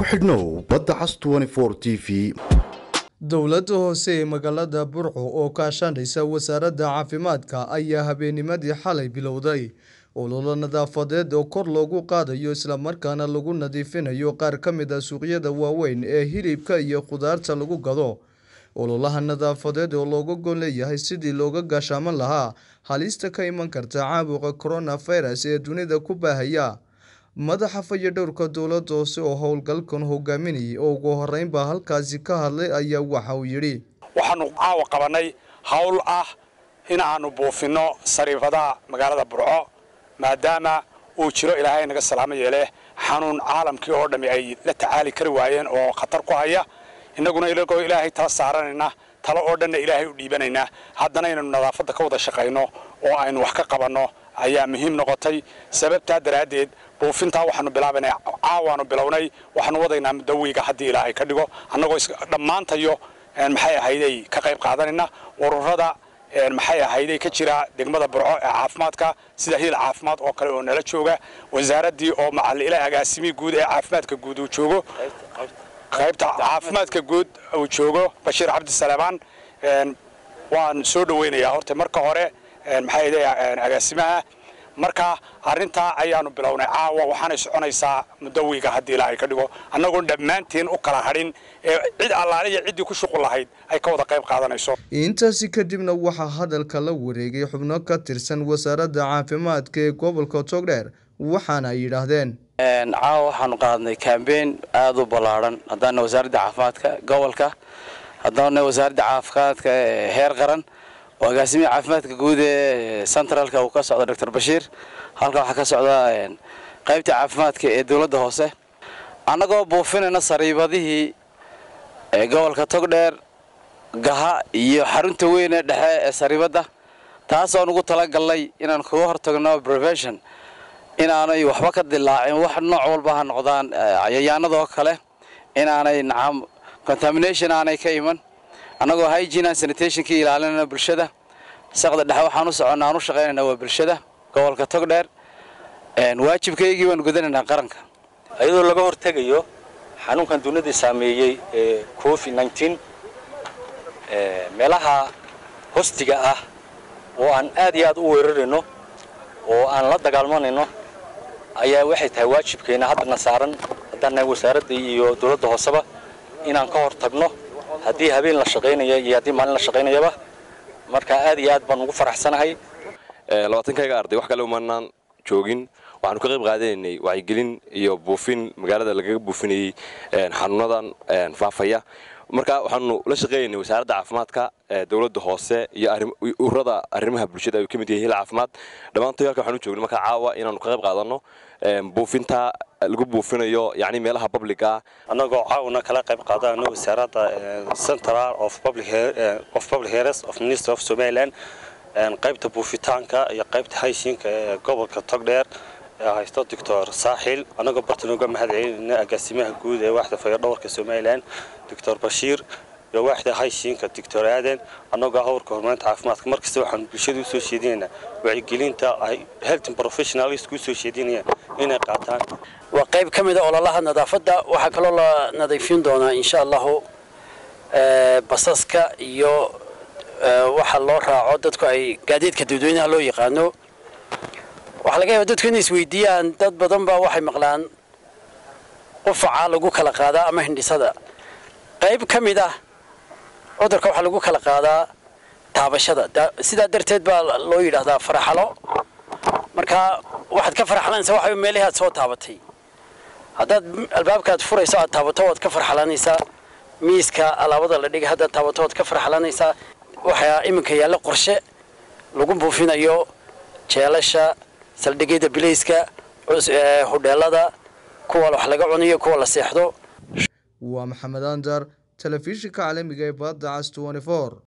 ku xidhnow badda cas t v dowladda hoose ee magaalada burco oo kaashanaysa wasaaradda caafimaadka ayaa habeennimadii xalay bilowday ololo nadaafadeed oo kor loogu qaadayo islamarkaana lagu nadiifinayo qaar ka mid a suuqyada waaweyn ee hilibka iyo khudaarta lagu gado ololaha nadaafadeed oo looga gol leeyahay sidii looga gaashaaman lahaa halista ka iman karta caabuqa coronavirus ee dunida ku baahaya madaxa fayadhowrka dowladda hoose oo howlgalkan hogaaminayay oo ugu horeynbaa halkaasi ka hadlay ayaa waxa uu yidhi waxaanu caawa qabanay howl ah in aanu buufinno sariifadaha magaalada burco maadaama uu jiro ilaahay naga salaamo yeele xanuun caalamkii oo dhammi ay la tacaali kari waayeen oo khatar ku haya innaguna ilagoo ilaahay tala saaranayna talo oo dhanna ilaahay u dhiibanaynaa haddana inaynu nadaafadda ka wada shaqayno oo aynu wax ka qabanno ayaa muhiim noqotay sababtaa daraaddeed buufintaa waxaanu bilaabanay caawaanu bilownay waxaanu wadaynaa muddo wiiga haddii ilaahay ka dhigo annagoo dhammaantayo maxay ahayday ka qayb qaadanayna ururada maxay ahayday ka jira degmada burco ee caafimaadka sida hiil caafimaad oo kale oo nala jooga wasaaraddii oo macalila agaasimii guud ee caafimaadka guud uu joogo qaybta caafimaadka guud uu joogo bashiir cabdi saleebaan waan soo dhaweynayaa horta marka hore maxay ahayday agaasimaha marka arrintaa ayaanu bilownay caawa waxaanay soconaysaa muddo wiiga haddii ilaahay ka dhigo annagoon dhammaantiin u kala hadhin ee cid allaaliya ciddii ku shuqul lahayd ay ka wada qayb qaadanayso intaasi kadibna waxaa hadalka la wareegay xubno ka tirsan wasaaradda caafimaadka ee gobolka togdheer waxaana ay yidhaahdeen caawa waxaanu qaadnay kambeyn aada u ballaadhan haddaana wasaaradda caafimaadka gobolka haddaana wasaaradda caafimaadka heer qaran oo agaasimiha caafimaadka guud ee centralka uu ka socdo doctor bashiir halka waxaa ka socda qaybta caafimaadka ee dowladda hoose annagoo buufinayna sariibadihii gobolka togdheer gaha iyo xarunta weyn ee dhexe ee sariibadda taasoo nugu talagalnay inaan kaga hortagno prevention inaanay waxba ka dilaacin wax nooc walba ha noqdaan cayayaanadoo kale inaanay nacam contamination aanay ka iman annagoo hygiene and sanitationkii ilaalinayna bulshada saqda dhexe waxaan u soconnaa aan u shaqaynaynaa waa bulshada gobolka togdheer waajibkaygii baanu gudanaynaa qaranka iyadoo laga hortegayo xanuunkan dunida saameeyey ee covid nneteen meelaha hostiga ah oo aan aad iyo aad u weerarayno oo aan la dagaalmanayno ayaa waxay tahay waajibkeena haddana saaran haddaana wasaaradda iyo dowladda hooseba inaan ka hor tagno haddii habeen la shaqaynaya iyo haddii maalin la shaqaynayaba marka aad iyo aad baan ugu faraxsanahay labaatankayga arday wax kale umanaan joogin waxaanu ka qayb qaadanaynay wacyigelin iyo buufin magaalada lagaga buufinayey xanuunadan faafaya marka waxaanu la shaqeynaynay wasaaradda caafimaadka dowladda hoose iyo ururada arrimaha bulshada ay ka mid yahay hil caafimaad dhammaantoy halka waxaanu joognay marka caawa inaanu ka qayb qaadanno buufinta lagu buufinayo yacni meelaha public ah annagoo caawna kala qayb qaadano wasaaradda central of public of public health of minister of somaliland qaybta buufitaanka iyo qaybta haysiinka ee gobolka togdheer ee haysto doctor saaxil annagoo bartan uga mahad celinayna agaasimaha guud ee waaxda fayadhowarka somaliland doctor bashiir iyo waaxda haysiinka doctor aaden annagoo howrka horumarinta caafimaadka markasta waxaanu bulshada usoo sheedinaynaa wacyigelinta ay healthing professionalist usoo sheedinayaan inay qaataan waa qayb ka mid a ololaha nadaafadda waxaa kaloo la nadiifin doonaa insha allahu basaska iyo waxa loo raaco dadku ay gaadiidka dadweynaha loo yaqaano waxaa laga yaaba dadku inay isweydiiyaan dad badan baa waxay maqlaan qufaca lagu kala qaadaa ama hindhisada qayb ka mid ah cudurka waxaa lagu kala qaadaa taabashada sidaa darteed baa loo yidhaahdaa faraxalo marka waxaad ka farxalanaysaa waxa meelihii aad soo taabatay haddaad albaabkaad furayso aad taabato waad ka farxalanaysaa miiska alaabada la dhigay haddaad taabato waad ka farxalanaysaa waxaa iminka yaalla qorshe lagu buufinayo jeelasha saldhigyada bilayska hodheelada kuwa wax laga cuniyo kuwa la seexdo waa maxamed andar telefishinka caalamiga ee badda cas